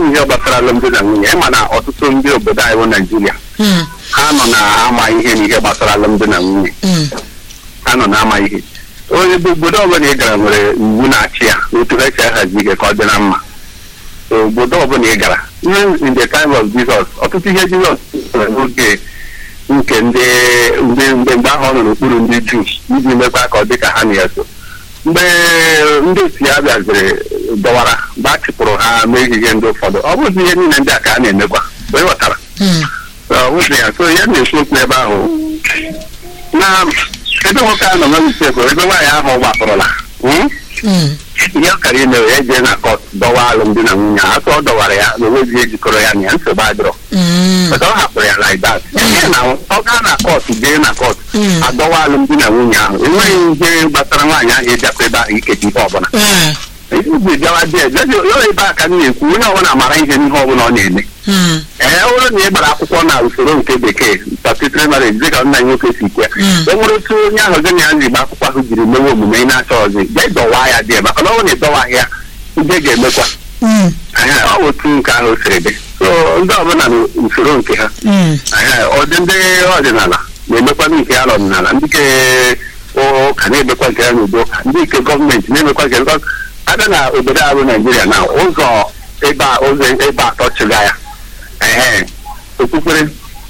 m ihe gbasara alụmdi na nwunye ịma na ọtụtụ ndị obodo anyị bụ naijiria Mm, ha nọ na-ama ihe n'ihe gbasara alụmdi na nwunye mm, ha nọ na-ama ihe onye bụ obodo ọbụla ị gara nwere iwu na-achị ya otu ha si ahazi ihe ka ọ dị na mma obodo ọbụla ị gara even in the time of Jesus ọtụtụ ihe Jizọs mere n'oge nke ndị ndị mgbe mgbe ahụ ọ nọ n'okpuru ndị Juu iji mekwa ka ọ dị ka ha na-eso mgbe ndị otu ya bịaziri dọwara mgbe a chụpụrụ ha mee ihe ndị ụfọdụ ọ bụghị ihe niile ndị a ka a na-emekwa mgbe ị ghọtara mm, ọ bụghị ya so ya na-ekwu okwu ebe ahụ na ebe nwoke ahụ nọ na usekwu ebe nwaanyị ahụ gbapụrụla hmm? mm, ihe ọ kara ime ya jee na kọt dọwa alụmdi na nwunye ahụ atụ ọ dọwara ya na onweghị ihe jikọrọ ya na ya nsogbu adịrọ mm, But ọ hapụrụ ya like that Ihe na ọ gaa na kọt jee na kọt Mm. adọwa alụmdi na nwunye ahụ enweghị ihe gbasara nwaanyị ahụ ịbịakwa ebe ahụ ikeji ihe ọbụla eh, iji bịawa dị ya ebe a ka m na-ekwu onye ọbụla mara ihe n'ihe ọbụla ọ na-eme mm, ee ọ bụrụ na ị gbara akwụkwọ na usoro nke bekee statutory marriage dịka nna nwoke si kwe Mm. e nwere otu onye ahụ gị na ya ji gba akwụkwọ ahụ jiri mewe omume ị na-achọ ọzọ jee dọwaa ya dị maka na ọ bụrụ na ị dọwaghị ya ndị ga-emekwa mm, Ehe, ọ bụ otu nke ahụ siri dị so ndị ọbụla na usoro nke ha mm, Ehe, ụdị ndị ọdịnala na-emekwa nke ya n'ọdịnala ndị nke ụka na-emekwa nke ya n'udo ụka ndị nke gọọmenti na-emekwa nke because abịa na obodo ahụ naijiria na ụzọ ebe a ụzọ ebe atọ chịga ya ehe okpukpere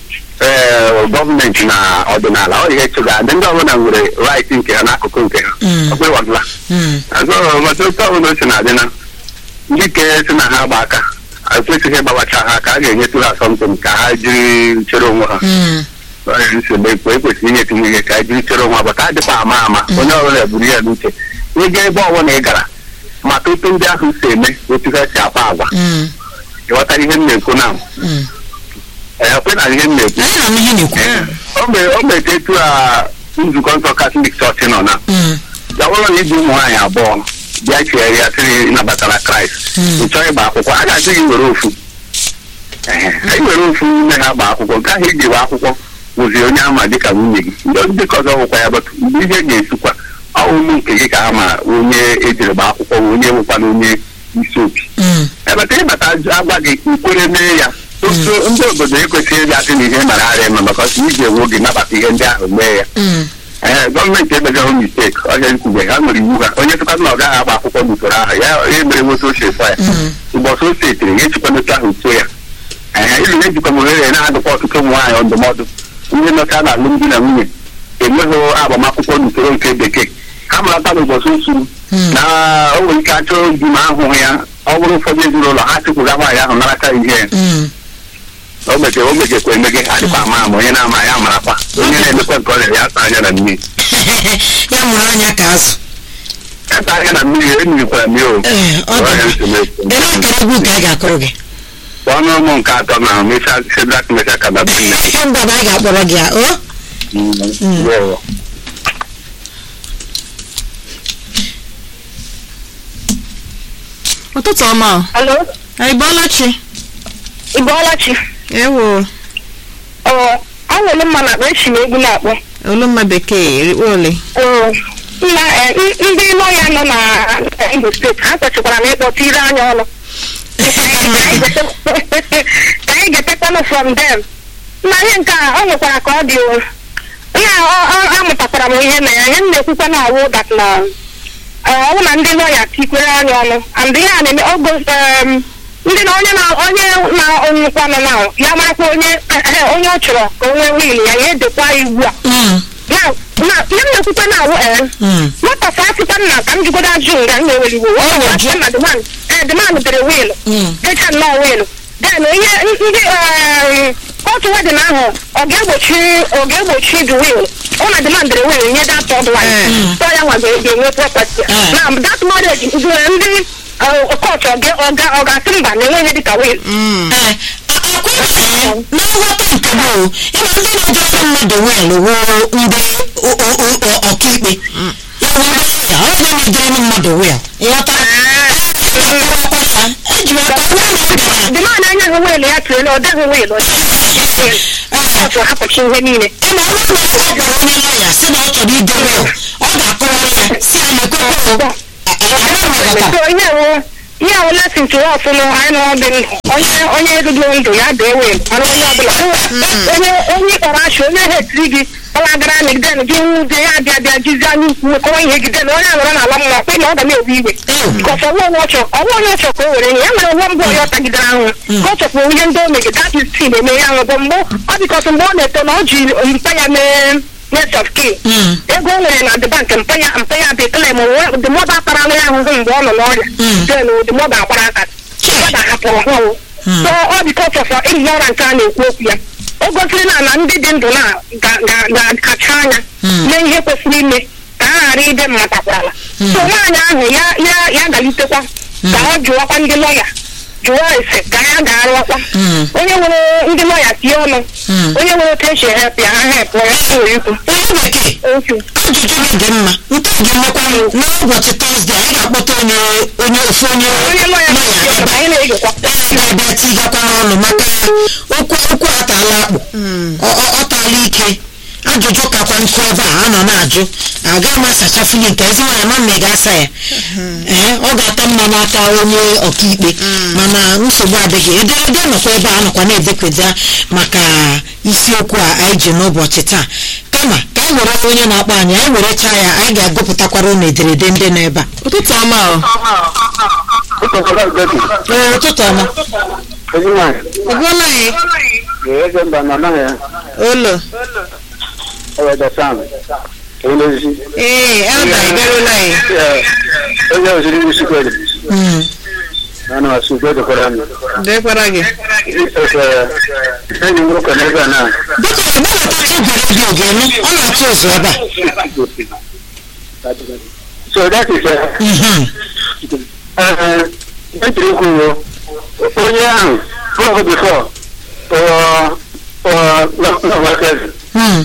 ee gọọmenti na ọdịnala ọ ihe chịga ndị ndị ọbụla nwere right nke ha n'akụkụ nke ha Mm. ọkpụrụwadịla mm, azụ maka otu ọbụla o si na-adị na ndị ke si na ha gba aka ekwesịghị ịgbawacha ha ka a ga-enyetụ ha asọmpi ka ha jiri chere onwe ha mm, ọrịa nsogbu ekwe ekwesịrị inyetu ihe ka anyị jiri chere onwe bata adịkwa ama ama onye ọbụla buru ya n'uche ịga ebe ọbụla ị gara maka otu ndị ahụ si eme otu ha si akpa agwa mm, ịghọtara ihe m na-ekwu na mm. ekwe na ihe m na-ekwu anyị na-anụ ihe na-ekwu o mere o mete etu a nzukọ nsọ katọlik chọọchị nọ na Mm, ya bụrụ na iji ụmụ nwaanyị abụọ bịa chee ya sịrị ịnabatara kraịst Mm. ị chọọ ịgba akwụkwọ a ga-asị gị were ofu Ehe, anyị were ofu nne ha gba akwụkwọ nke ahụ iji gba akwụkwọ wụzi onye ama dịka nwunye gị ndị ndị ka ọzọ nwụkwa ya bụtụ mgbe ihe ga-esikwa ọ ụmụ nke gị ka ha ma onye ejiri gba akwụkwọ wụ onye nwụkwana onye isi opi mm, ebata ịbata agwa gị ikwere mee ya Ọtụtụ ndị obodo ekwesịghị ịbịa sị na ihe mara ara eme maka ọsọ iji enwe oge nabata ihe ndị ahụ mee ya mm, ee gọọmenti emegaghị misteki ọhịa nkwugbe ha nwere iwu ha onye tụkwa na ọ gaghị agba akwụkwọ n'usoro ahụ ya ya mere nwoke ochie fọ ya mm, ụbọchị o setiri ya echikwanata ahụ so ya ee ilu ejikwa m ohere na-adụkwa ọtụtụ ụmụ nwaanyị ndụmọdụ ndị nọcha na alụmdi na nwunye enweghị agbamakwụkwọ n'usoro nke bekee ha marata n'ụbọchị osu Mm. na o nwere ike achọ di ma ahụhụ ya ọ bụrụ ụfọdụ ezinụlọ ha chịkwụga nwaanyị ahụ narata ihe ya mm. o mege o megekwa emege adịkwa ama ama onye na-ama ya marakwa onye na-emekwa nke ọ na ya asa anya na mmiri ya mụrụ anya ka azụ asa anya na mmiri emirikwara mmiri o ee ọ Ọrịa dị nsogbu. ele akara egwu ka anyị ga-akụrụ gị ọnụ ụmụ nke atọ na mecha sedrak mecha kadabine mba na anyị ga-akpọrọ gị ya o ụtụtụ ọma o. Alo, anyị bọọla chi ị bọọla chi? ewo Ọ, anwụrụ mma na akpa esi m egwu na-akpọ. olumma bekee erikpo ole Ọ, nna eh, n- ndị lọya nọ na Imo steeti ha kwesịkwara na ịkpọta ire anya ọnụ. Ka anyị getekwanụ from them. Nna ihe nke a ọ nwekwara ka ọ dị o. Nna ọ- ọ- amụtakwara m ihe na ya ihe m na-ekwukwa na awụ dat na eh, ọ bụ na ndị lọya tikwere anya ọnụ and ihe a na-eme ogo em, ndị na onye na onye na-ọnwụkwanụ na ya marakwa onye eh, onye ọ chọrọ ka o nwee wil ya ya edekwa iwu a Mm, na na ihe m na-ekwukwa na awụ ee mm, nwata afrịka nna ka m jigodo ajụ nga m na-ewere iwu Ọ na-ajụ. na demand ee demand dere wiil mm. decha nnọọ wiil den ihe ndị em, kootu wedin ahụ ọ ga-egbochi ọ ga-egbochi the wiil ọ na demand dere wiil nye dat third wife Eh. so ya nwa ga- ga-enwe property Eh. na that marriage ndị ndị kootu ọ ga- ọ ga- ọ ga-asị mba na enweghị dịka wiil Mm. Ee, a- akwa ịhụnanya na nghọta nke gboo ịma ndị na-ejere mmadụ wiil wuo ndị o- o- o- o- ọkaikpe ya bụ ndị ya ọ bụ na-ejere mmadụ wiil ịghọta eji m aka nwa na gara demand anya hụ wiil ya tụrụ ọ dịghị wiil ọ dịghị wiil kootu hapụchi ihe niile ịma ọ bụrụ na ọ gwara onye lọya si na ọ chọrọ ide wiil ọ ga-akọwa ya si ya na ekwekwe so ihe bụ ihe ahụ lesin tụrụ ọfụnụ anyị nọ dị ndụ onye onye edudo ndụ ya dị ewe mana onye ọbụla onye onye kpọrọ achị onye hetiri gị ọlagara megiden gị nwude ya abịa bịa jizi anya ukwu kọwa ihe gide na onye anọrọ n'ala mma kpe na ọ ga na-ewe iwe bikọs ọnwa onye ọchọ ọnwa onye ọchọ ka o were ihe ya nwere nwa mbụ onye ọ tagidere ahụ ka ọ chọpụrụ ihe ndị o megide that is sin eme ya ahụ bụ mgbe ọ bikọs mgbe ọ na-eto na ọ ji mpa ya mee net of kin ego o nwere na the bank mpa ya mpa ya bụ ekele ma the mother akparala ya ahụhụ mgbe ọ nọ n'ọrịa then the mother agbara aka the mother hapụrụ ha o so ọ bikọs of enyi ya ọra nke a na-ekwu okwu ya o gosiri na na ndị dị ndụ na ga- ga- ga-akacha anya mee ihe kwesịrị ime ka ha ghara ịdị mmatakwala so nwaanyị ahụ ya ya ya galitekwa ka ọ jụwakwa ndị lọya jụọ ese ka ya ga-arụọkwa onye nwere ndị lọya tie ọnụ onye nwere otu esi hep ya ha hep ya ha nwere ikwu onye bekee okwu ajụjụ gị dị mma nke a ga-emekwa n'ụbọchị tọzdee anyị ga-akpọta onye onye ofu onye onye lọya na-eti ọnụ anyị na-egekwa na-abịa tigakwa n'ọnụ maka okwu okwu atala akpụ Ọ- ọ- ọ taala ike ajụjụ kakwa nkụ ebe a a nọ na-ajụ agaghị m asachafuli nke ezi nwaanyị ma mma ị ga-asa ya ee ọ ga-ata mma n'aka onye ọkaikpe mana nsogbu adịghị ederede nọkwa ebe a nọkwa na-edekweda maka isiokwu a anyị ji n'ụbọchị taa kama ka anyị were onye na-akpọ anyị anyị werechaa ya anyị ga-agụpụtakwara ụnụ ederede ndị nọ ebe a ụtụtụ ọma o ụkọchukwu Gopi, ee ụtụtụ ọma ezi nwaanyị, ịgụọla anyị ee, eze mba nọ naghị ya, olo eweda Sam, onye ozi. ee elda ịgarụla anyị Ee, onye oziri isi kwere, Mm. na na ọsụ kwere kwere m. dekwara gị Ee, enyi m nwoke n'ebe a na biko gbanatacha igwe redio gị enu ọ na-atụ ụzọ ebe a So that is, uh, Mhm. uh, ntiri ikwu wo, onye ahụ, prọf bifọ, n'ọgbakezi. Mm.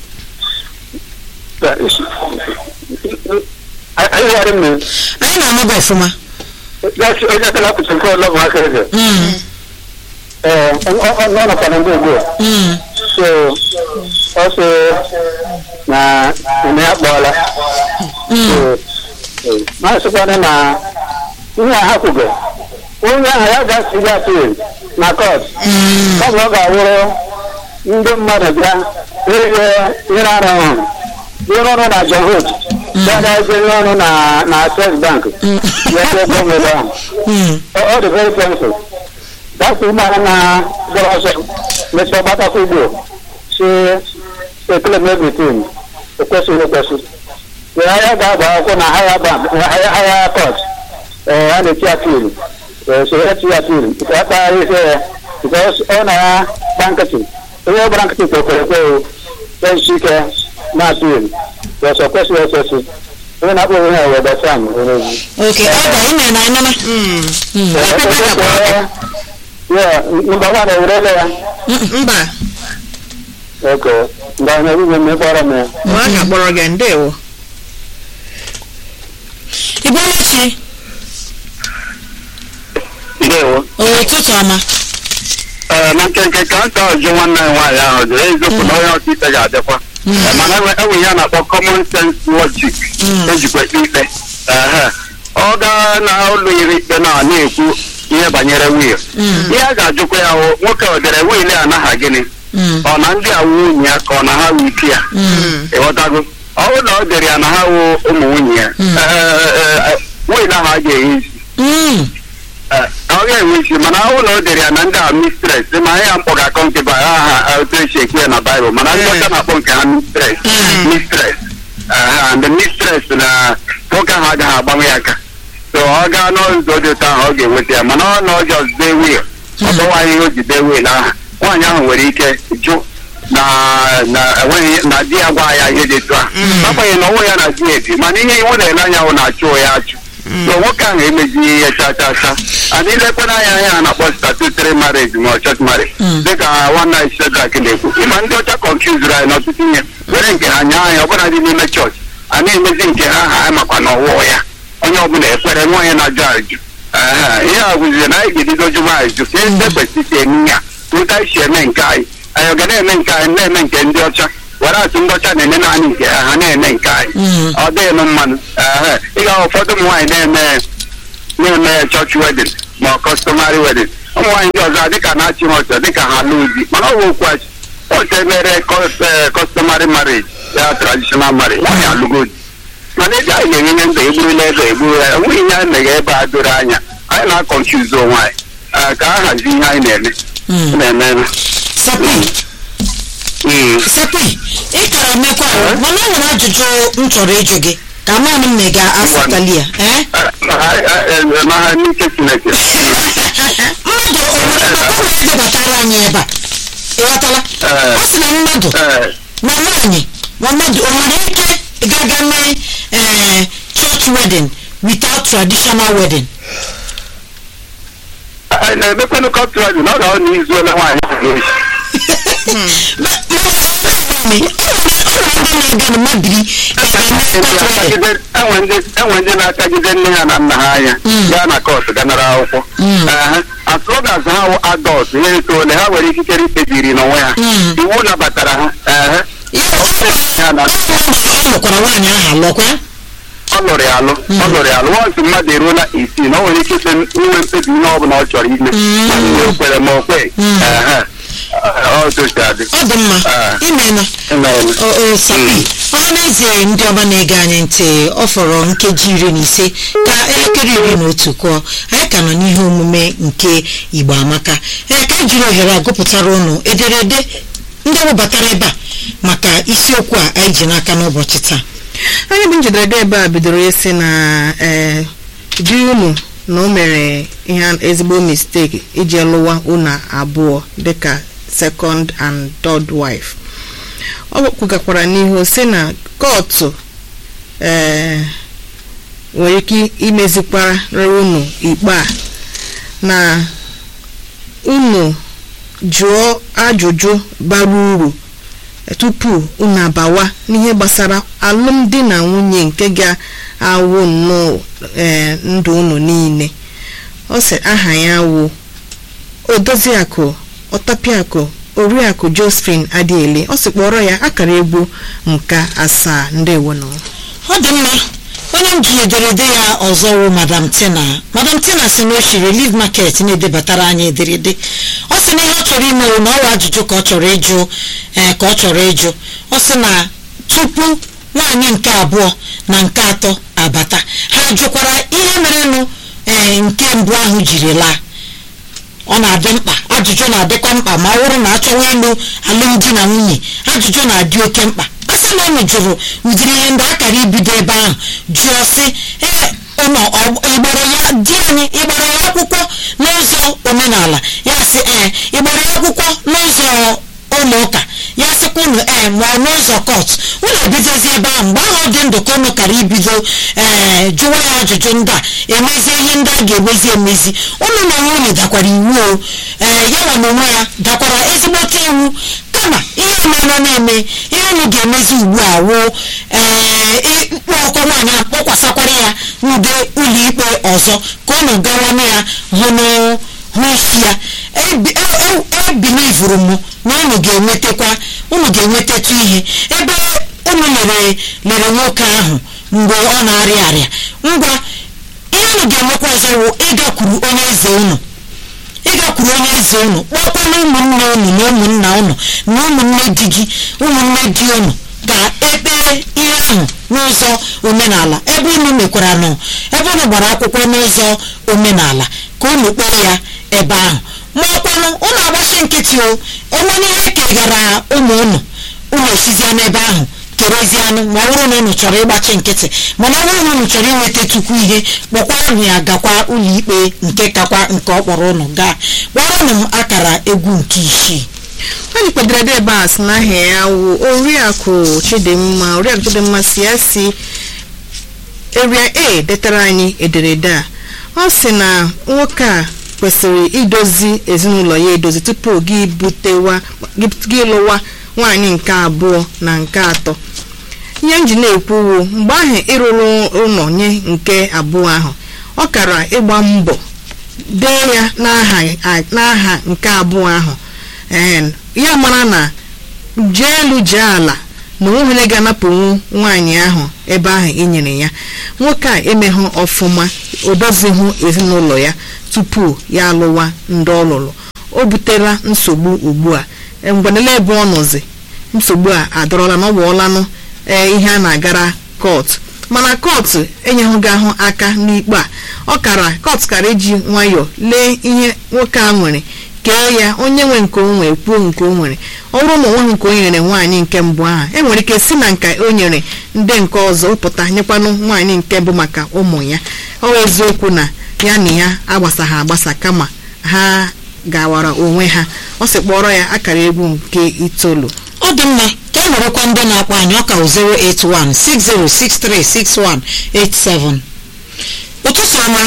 Anyị ghara mme, anyị na-anụ gị ọfụma onye akala apụtụ nke ọlọ ụmụaka eze. Mm. Ee, ọ nọkwa na ndị ugbu a. Mm. so ọ sị na eme ya kpọọla Mm. masịkwana na ihe a ha kwugo onye ahụ ya ga-asị ya apil na kọt Mm. ọ bụ ọ ga-awụrụ ndị mmadụ bịa ihe ihe ara ọhụrụ ihe ọrụ na johot bịa eze ihe ọrụ na na access bank ya gọọmenti ahụ Mm. ọ dị very painful dapụ ụgbọala na gbara ọsọ mechaa gbatakwa ugbo si ekele m everything ekwesịghị ekwesị ya ya ga-agba akwụkwọ na haya bank haya court ee a na-eti apil so ya ti apil nke ya kpagharị ihe ya because ọ na ya gba nkịtị onye ọ gbara nkịtị kwekwere ekwe o esi ike na apil ọsọ kwesịghị ekwesị onye na-akpọ onwe ya weda sam onye ozi Okay, ọ bụ ime na ịnụma. Mm. Mm. Yeah, mgbe nwa na-ewurele ya. mba Okay. Mgbe anyị na-ewu mme kpọrọ m ya. ọ a ga-akpọrọ gị ndewo Ibeluchi, Ndewo. ụtụtụ ọma. Ee, na nkenke ka nta ọjụ nwanne anyị nwaanyị ahụ jụrụ eziokwu na onye ọkaikpe ga-adịkwa. Ee, mana enwe enwe ihe a na-akpọ common sense logic ejikwa ekpe ikpe. Ehe. Ọ gaa na ụlọ iri ikpe na na-ekwu ihe banyere wil. Ihe a ga-ajụkwa ya hụ nwoke o dere wil a naha gịnị? Mm. Ọ na ndị a wu nwunye ya ka ọ na ha wu ike ya? Mm. ịghọtago ọ bụrụ na ọ dere ya na ha wụ ụmụ nwunye ya wiil ahụ a ga-enye isi Mm. Ee, ọ ga-enwe isi mana ọ bụrụ na o dere ya na ndị a mistres ma ya mkpọ ga-akọ nke ba aha otu esi ekwu ya na baịbụl mana ndị ọcha na-akpọ nke ha mistres mistres and mistres na nwoke ahụ agaghị agbanwe ya aka so ọ gaa n'ụzọ dị ụtọ ahụ ọ ga-enweta ya mana ọ na ọjọọ dee wiil ọ dọwaghị ihe o ji dee wiil ahụ nwaanyị ahụ nwere ike jụ na na enweghị na di ya gwa ya ihe dị etu a agbanyeghị na ọnwụ ya na di ya ebi mana ihe iwu na-ele anya hụ na-achụ ya achụ so nwoke ahụ emezighị ihe cha cha cha and ilekwana anya anya a na-akpọ statutory marriage ma ọ church marriage dịka nwanne anyị Shedrack na-ekwu ịma ndị ọcha confusere anyị n'ọtụtụ ihe were nke ha nye anyị ọbụla dị n'ime chọọchị a na-emezi nke ha ha anyị makwa na ọwụọ ya onye ọbụla ekwere nwa onye na-ajụ ajụ Ehe, ihe a bụzie na anyị ga-ebido jụba ajụ ka ndị kwesịrị eme ya ụta isi eme nke anyị anyị ga na-eme nke anyị na-eme nke ndị ọcha were atụ ndị ọcha na-eme naanị nke ha ha na-eme nke anyị Mm. ọ dịghị m mmanụ ehe ị ga ụfọdụ ụmụ nwaanyị na-eme na-eme chọọchị wedin ma ọ kọstọmarị wedin ụmụ nwaanyị ndị ọzọ dịka na-achị ha ọchọ dịka ha lụọ di mana ọ bụ okwu achị ọchọ emere kọstọmarị marriage ya traditional marriage nwaanyị alụgo di mana ego anyị na-enye ndụ egburula ego egburu ya enweghị ihe anyị meghe ebe a doro anya anyị na-akọnchuzi onwe anyị Ah, ka a hazie ihe anyị na-eme Mm. na-eme sapi Mm. sapi ị kara mekwa ahụ mana o nwere ajụjụ m chọrọ ịjụ gị ka mmanụ m mega asatali ya ee Ah, ah, ah, ma ha n'ike Chineke mmadụ o nwere mmadụ edebatara anyị ebe a ịghọtala Ee. ọ sị na mmadụ Ee, na nwaanyị ma mmadụ o nwere ike gaga mee ee church wedding without traditional wedding anyị na-emekwanụ kọntrakt na ọ ga-ọ na izu ole nwaanyị ahụ ga-echi enwe ndị na-akagide nne ha na nna ha anya gaa na kọt ganara akwụkwọ Ehe. as long as ha wụ adọlt ihe etoole ha nwere ikikere ikpebiri n'onwe ha Mm. iwu nabatara ha ehe. ha na ọ lụkwara nwaanyị ahụ alụkwa ọ lụrụ ya alụ ọ lụrụ ya alụ wọnsụ mmadụ eruola isii na o nwere ike ise inwe mkpebi ihe ọ bụla ọ chọrọ ime Mm. ma ndị o kwere ma o kweghị Mm. Ehe. ọ tosi adị ọ dị mma Ah. imena Emeela. o sapi ọha n'ezie ndị ọma na-ege anyị ntị ọ fọrọ nkeji iri na ise ka elekere iri na otu kụọ anyị ka nọ n'ihe omume nke igbo amaka ee ka anyị jiri ohere a gụpụtara ụnụ ederede ndị webatara ebe a maka isiokwu a anyị ji n'aka n'ụbọchị taa onye bụ njedebe ebe a bidoro isi na ee di unu na o mere ihe ezigbo mistake iji lụwa unu abụọ dịka second and third wife ọ kwugakwara n'ihu si na kootu ee nwere ike imezikwara unu ikpe a na unu jụọ ajụjụ bara uru tupu unu abawa n'ihe gbasara alụmdi na nwunye nke ga-awụ nnọọ ee ndụ unu niile ọ sị aha ya wụ odoziakụ ọtapiakụ oriakụ josephine adiele ọ sị kpọrọ ya akara egwu nka asaa ndewo nọ ọ dị mma onye m ji ederede ya ọzọ wụ madam tina madam tina si na o shi relief market na-edebatara anyị ederede ọ sị na ihe ọ chọrọ ime wụ na ọwa ajụjụ ka ọ chọrọ ịjụ ee ka ọ chọrọ ịjụ ọ sị na tupu nwaanyị nke abụọ na nke atọ abata ha jụkwara ihe merenụ ee nke mbụ ahụ jiri laa ọ na-adị mkpa ajụjụ na-adịkwa mkpa ma ọ bụrụ na achọwa ịlụ alụmdi na nwunye ajụjụ na-adị oke mkpa a sị na unu jụrụ ụdịrị ihe ndị akara ibido ebe ahụ jụọ sị ee ụnọ ịgbara ya di anyị ịgbara ya akwụkwọ n'ụzọ omenala ya sị ee ịgbara ya akwụkwọ n'ụzọ ụlọ ụka ya sịkwa unu ee ma ọ n'ụzọ kọt unu ebidozi ebe ahụ mgbe ahụ ọ dị ndụ ka unu kara ibido ee jụwa ya ajụjụ ndị a emezie ihe ndị a ga-emezi emezi unu na onwe unu dakwara iwu o ee ya nwa na onwe ya dakwara ezigbote iwu kama ihe ọmana na-eme ihe unu ga-emezi ugbu a wụ ee ịkpọ ọkọ nwaanyị a kpọkwasakwara ya n'ude ụlọikpe ọzọ ka unu gawanụ ya hụ n'ụ hụ isi ya ebilivuru m na unu ga-enwetakwa unu ga-enwetatụ ihe ebe unu lere lere nwoke ahụ mgbe ọ na-arịa arịa ngwa ihe unu ga-emekwa ọzọ wụ ịgakwuru onye eze unu ịgakwuru onye eze unu kpọkwana ụmụnne unu na ụmụnna unu na ụmụnne di gị ụmụnne di unu ka ekpere ihe ahụ n'ụzọ omenala ebe unu mekwara nọ ebe unu gbara akwụkwọ n'ụzọ omenala ka unu kpee ya ebe ahụ ma ọkwanụ unu agbachi nkịtị o enwere ihe kegara ụmụ unu unu esizie n'ebe ahụ kerezianụ ma ọ bụrụ na unu chọrọ ịgbachi nkịtị mana ọ bụrụ na unu chọrọ inweta tukwu ihe kpọkwaranụ ya gakwa ụlọikpe nke kakwa nke ọ kpọrọ ụnụ gaa kpọrọnụ m akara egwu nke isii anyị kwadoro ebe a sị na aha ya wụ oriakụ chidimma oriakụ chidimma si ya si eria a detara anyị ederede a ọ sị na nwoke a kwesịrị idozi ezinụlọ ya edozi tupu gị butewa gị lụwa nwaanyị nke abụọ na nke atọ ihe m ji na-ekwuwu mgbe ahụ ịrụrụ ụlọ nye nke abụọ ahụ ọ kara ịgba mbọ dee ya n'aha nke abụọ ahụ ee ya mara na jee elu jee ala na onweghị onye ga-anapụnwu nwaanyị ahụ ebe ahụ i nyere ya nwoke a emeghụ ọfụma o dozighụ ezinụlọ ya tupu ya alụwa ndị ọ lụrụ o butela nsogbu ugbu a E, ngwanele ebe ọ nọzi nsogbu a adọrọla na ọ wụọlanụ ee ihe a na-agara kọt mana kọt enyeghụghị ahụ aka n'ikpe a ọ kara kọt kara iji nwayọọ lee ihe nwoke a nwere kee ya onye nwe nke o nwere kwuo nke o nwere ọ bụrụ na onweghị nke o nyere nwaanyị nke mbụ ahụ e nwere ike si na nka o nyere ndị nke ọzọ ụpụta nyekwanụ nwaanyị nke mbụ maka ụmụ ya ọ bụ eziokwu na ya na ya agbasaghị agbasa kama ha gawara onwe ha ọ sị kpọrọ ya akara egwu nke itoolu ọ dị mma ka e werekwa ndị na-akpọ anyị ọka 08160636187 ụtụtụ ọma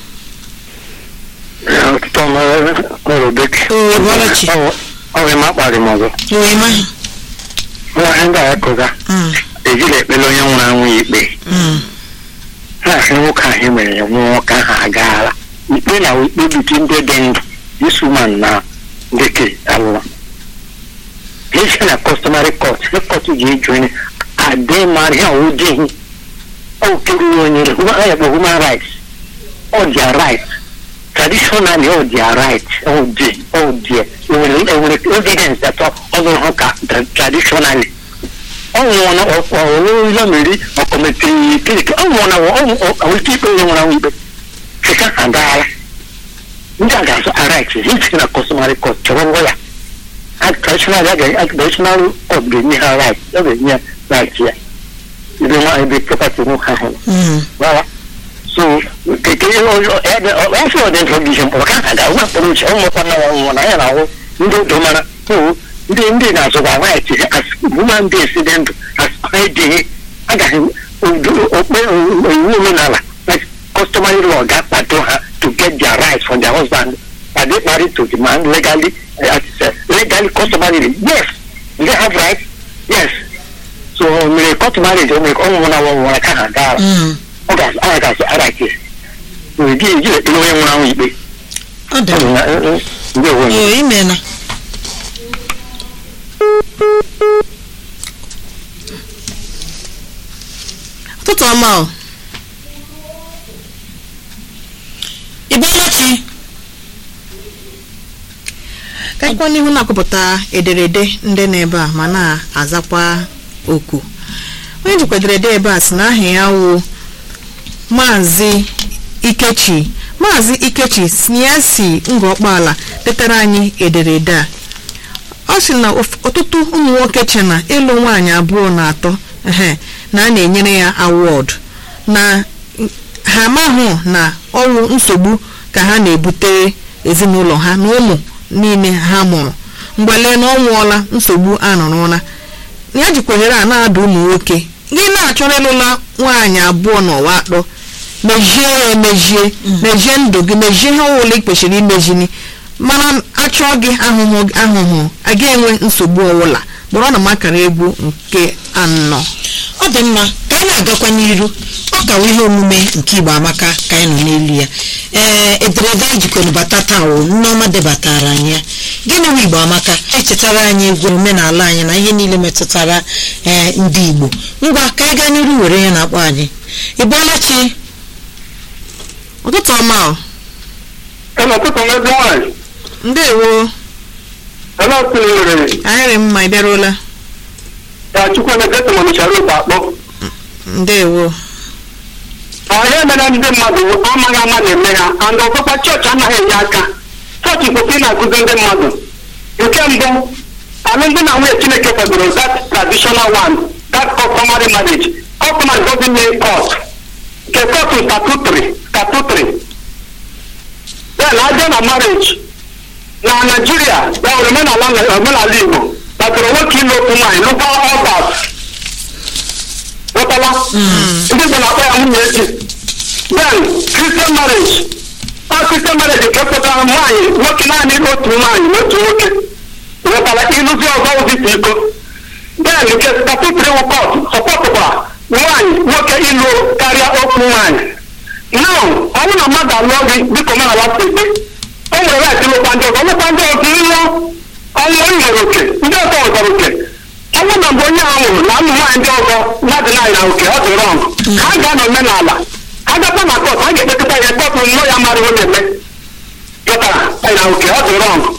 ọtụtụ ọrụ bekee Oo, Bọlachi. ọrụ ma akparị m ọzọ owema nwaanyị ndị a kụga ejiri ekpere onye nwụrụ anwụ ya ikpe ha ahụ nwoke ahụ mere ya nwụọ nwoke ahụ agaala ikpe na ikpe biti ndị dị ndụ isuman na ndeke alụwa esi na customary court ihe court ji eju onye adị mara ihe ọwụ dịghị ọ kere onye ya bụ human rights ọ dị right traditionally ọ dị right ọ dị ọ dị enwere enwere evidence that ọ zụrụ ha ka tra- traditionally ọ nwụọ na ọwụwa mmiri ọkọmetiri kiriki ọ nwụọ na ọwụike ikpe onye nwụrụ anwụ ikpe chika agaala ndị a ga-azụ right hiti na customary court chọrọ ngwa ya a traditional ya ga traditional court ga-enye ha right ọ ga-enye ya right ya ebe nwa ebe property nwoke ahụ nọ Voilà. So, que que yo yo eh eso de introduction por acá, da una por un chamo cuando no na ya na ndo do mana ko ndi ndi na so ba right as woman be accident as I did aga him o o o woman like customary law that that to her to get their rights from their husband are they married to the man legally uh, legally customarily yes they have rights yes so mere court marriage o mere ọnwụ na ọnwụ na ka ha gara ọ ga ọ ga-asị ara ke ụdị eji ekpere onye nwụrụ anwụ ikpe ọ dị ọ bụ mma na ndị onwe m oo imena ụtụtụ ọma o ịbọlachi ka anyịkwa n'ihu na-akụpụta ederede ndị n'ebe a ma na-azakwa oku onye jikwa ederede ebe a si na aha ya wụ maazị ikechi maazị ikechi si ya si ngọkpala detara anyị ederede a ọ sị na of- ọtụtụ ụmụ nwoke che na ịlụ nwaanyị abụọ na atọ ehe, na a na-enyere ya awọd na ha amahụ na ọrụ nsogbu ka ha na-ebutere ezinụlọ ha na ụmụ niile ha mụrụ mgbale na ọ nwụọla nsogbu anọrọla ya jikwa ohere a na-ada ụmụ nwoke gị na-achọrọ ịlụla nwaanyị abụọ n'ụwa atọ mejie ya emejie mejie ndụ gị mejie ihe ọbụla ị kwesịrị imejini mana achọọ gị ahụhụ ahụhụ aga enwe nsogbu ọbụla kpọrọ na makara egwu nke anọ ọ dị mma ka anyị na-agakwa n'iru ọ kawa ihe omume nke igbo amaka ka anyị nọ n'elu ya ee ederede anyị jikọrọ bata taa wụ nneọma debatara anyị ya gịnị bụ igbo amaka echetara anyị egwu omenala anyị na ihe niile metụtara ee ndị igbo ngwa ka anyị gaa n'iru were ya na-akpọ anyị ịbọlachi ụtụtụ ọma o Ela ọtụtụ ndị nwaanyị ndewo ela tụnyere anyị rị mma ị bịaruola ya chukwu emeka tụmọnịchara ụba akpọ ndewo ihe mere ndị mmadụ amaghị ama na-eme ha and ọzọkwa chọọchị anaghị enye aka chọọchị kwụsị na-akụzi ndị mmadụ nke mbụ alụmdi na nwunye chineke kwadoro that traditional one that customary marriage customary doesn't mean court nke court is statutory statutory then abịa na marriage na naijiria ya nwere omenala omenala igbo kpatara nwoke ịlụ otu nwaanyị lụkwa ọbat ghọtala ndị Igbo na-akpọ ya nwunye echi then Christian marriage a Christian marriage nke pụtara nwaanyị nwoke naanị otu nwaanyị na otu nwoke ghọtara ịlụzi ọzọ ụdịta iko then nke statutory wụkọt sọpọtụkwa nwaanyị nwoke ịlụ karịa otu nwaanyị now ọ bụrụ na mmadụ alụọ gị dịka omenala si dị o nwere right ịlụkwa ndị ọzọ ọlụkwa ndị ọzọ ịlụ ọnwụ ị nwere oke ndị ọzọ nwetara oke ọ bụrụ na mgbe onye ahụ nwụrụ na ụmụ nwaanyị ndị ọzọ mmadụ naanyị na oke ọ dị rọng ha ga na omenala ha gakwa na kọt ha ga-ekpekọta ya kpọpụ nnọọ ya mara onye eme pụtara na oke ọ dị rọng